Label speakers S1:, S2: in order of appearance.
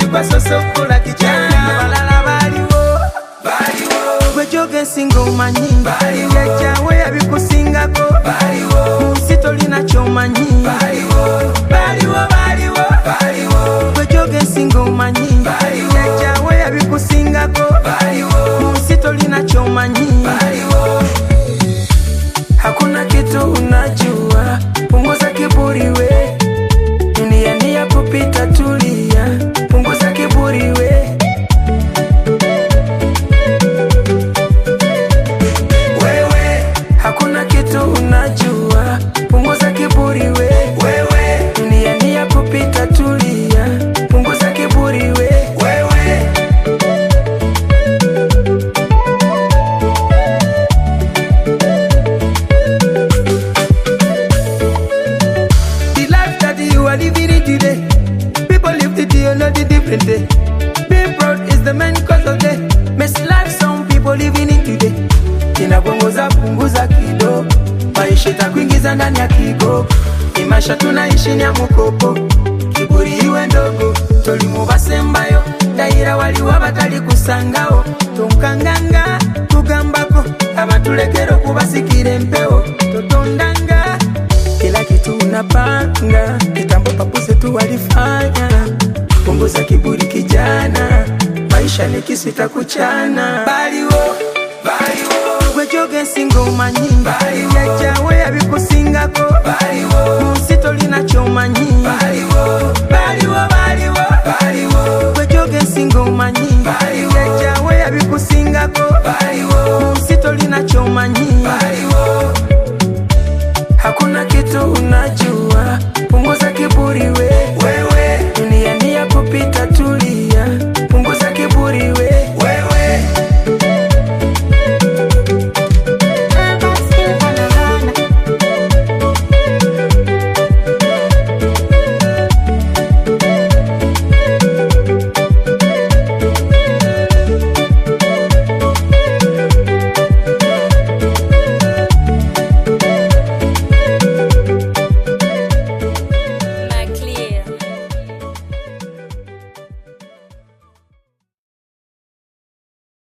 S1: kwasosa okukola kijana abalala baaliwo gwejoga ensinga omanyi yajjawe yabikusingako mu nsi tolina kyomanyi gwejoga ensinga omanyi yajjawe yabikusingako mu nsi tolina kyomanyi hakuna kitu unajua punguza kiburi we dunia ni ya kupita tulia punguza kiburi we wewe hakuna kitu unajua punguza kiburi we wewe dunia ni ya kupita tulia punguza kiburi we wewe The life that you are living in today. People live the day, not the different day. Being proud is the main cause of the mess life some people living in today. Inapunguza punguza kidogo, maisha itakuingiza ndani ya kigo. Ni maisha tunaishi ni ya mukopo, kiburi iwe ndogo. Tolimu basembayo, dayira waliwo abatali kusangawo. Tonkanganga tugambako, abatulekera okubasikira empewo. Totondanga kila kitu unapanga, kitambo papuze tu walifanya. Punguza kiburi kijana, maisha ni kisu itakuchana. Baliwo, baliwo, gwejoga ensinga omanyi, yajjawe yabikusingako, mu nsi tolina kyomanyi. Baliwo, baliwo, baliwo,